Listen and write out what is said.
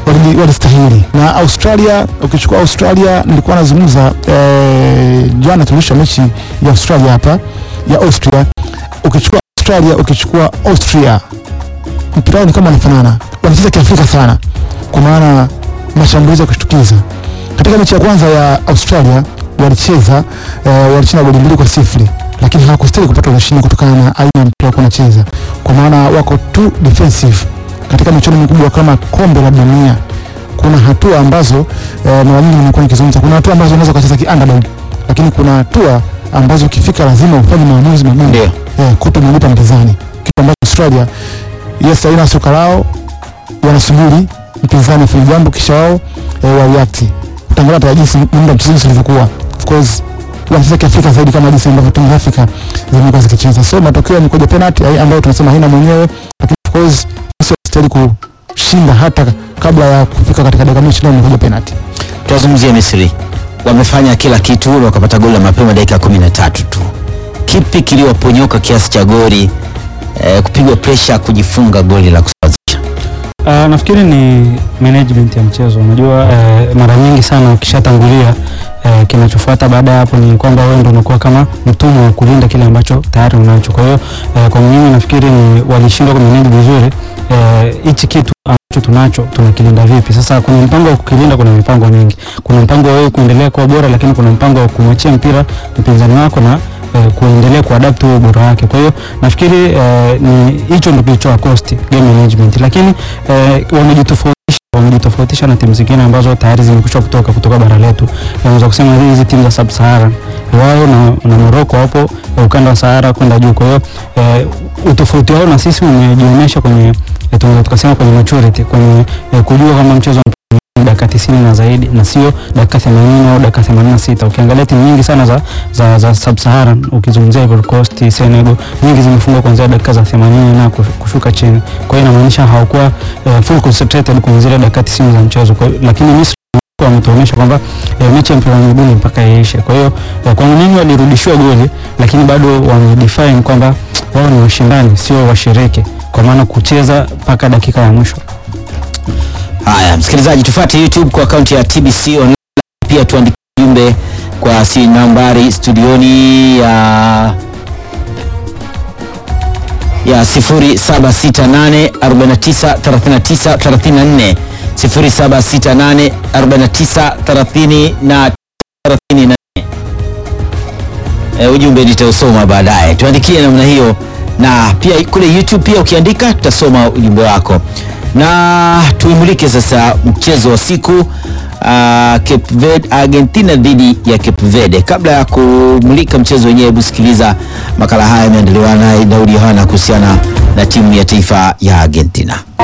waliji- walistahili. Na Australia, ukichukua Australia, nilikuwa nazungumza eh, jana tulisha mechi ya Australia hapa ya Austria. Ukichukua Australia, ukichukua Austria, mpira wao ni kama wanafanana, wanacheza kiafrika sana, kwa maana mashambulizi ya kushtukiza. Katika mechi ya kwanza ya Australia walicheza eh, walicheza goli mbili kwa sifuri lakini hawakustahili kupata ushindi kutokana na aina ya mpira wako wanacheza, kwa maana wako too defensive katika michuano mikubwa kama kombe la dunia. Kuna hatua ambazo eh, mara nyingi nimekuwa nikizungumza, kuna hatua ambazo unaweza kucheza ki underdog, lakini kuna hatua ambazo ukifika lazima ufanye maamuzi magumu Ndio. eh, kutomlipa mpinzani, kitu ambacho Australia yes, aina soka lao wanasubiri mpinzani afanye jambo kisha wao eh, wa react. Utaangalia hata jinsi muda mchezo ulivyokuwa, of course wanacheza kiafrika zaidi kama jinsi ambavyo timu za Afrika zimekuwa zikicheza. So matokeo yamekuja penalty ai- ambayo tunasema haina mwenyewe, lakini of course sio stahili kushinda hata kabla ya kufika katika dakika mwisho, ndio imekuja penalty. Tuwazungumzie Misri, wamefanya kila kitu na wakapata goli la mapema dakika kumi na tatu tu. Kipi kiliwaponyoka kiasi cha goli eh, kupigwa presha kujifunga goli la kusawazisha? Uh, nafikiri ni management ya mchezo. Unajua uh, mara nyingi sana ukishatangulia uh, kinachofuata baada ya hapo ni kwamba wewe ndio unakuwa kama mtumwa wa kulinda kile ambacho tayari unacho. Kwa hiyo uh, kwa mimi nafikiri ni walishindwa kumanage vizuri uh, hichi kitu ambacho tunacho tunakilinda vipi? Sasa kuna mpango wa kukilinda, kuna mipango mingi. Kuna mpango wa wewe kuendelea kuwa bora, lakini kuna mpango wa kumwachia mpira mpinzani wako na eh, kuendelea kuadapt huo ubora wake. Kwa hiyo nafikiri eh, ni hicho ndio kilichowa cost game management, lakini eh, wamejitofautisha wamejitofautisha na timu zingine ambazo tayari zimekwisha kutoka kutoka bara letu. Naweza kusema hizi timu za sub Sahara wao na, na Morocco wapo eh, ukanda wa Sahara kwenda juu. Kwa hiyo eh, utofauti wao na sisi umejionyesha kwenye eh, tunaweza tukasema kwenye maturity kwenye eh, kujua kama mchezo ni dakika 90 na zaidi na sio dakika 80 au dakika 86. Ukiangalia timu nyingi sana za za, za sub-Saharan ukizungumzia Ivory Coast, Senegal, nyingi zimefungwa kuanzia dakika za 80 na kush- kushuka chini. Kwa hiyo inamaanisha hawakuwa eh, full concentrated kwenye zile dakika 90 za mchezo. Kwa hiyo lakini Misri wametuonyesha kwamba eh, mechi ya mpira wa miguu ni mpaka iishe. Kwa hiyo eh, kwangu mimi walirudishiwa goli, lakini bado wamedefine kwamba wao ni washindani, sio washiriki, kwa maana kucheza mpaka dakika ya mwisho. Haya, msikilizaji, tufuate YouTube kwa akaunti ya TBC online, pia tuandike ujumbe kwa si nambari studioni ya ya 0768 49 39 34 0768 49 30 34. E, ujumbe nitausoma baadaye, tuandikie namna hiyo, na pia kule YouTube pia ukiandika tutasoma ujumbe wako, na tuimulike sasa mchezo wa siku uh, Cape Verde, Argentina dhidi ya Cape Verde. Kabla ya kumulika mchezo wenyewe, hebu sikiliza makala haya yameandaliwa naye Daudi Yohana kuhusiana na timu ya taifa ya Argentina.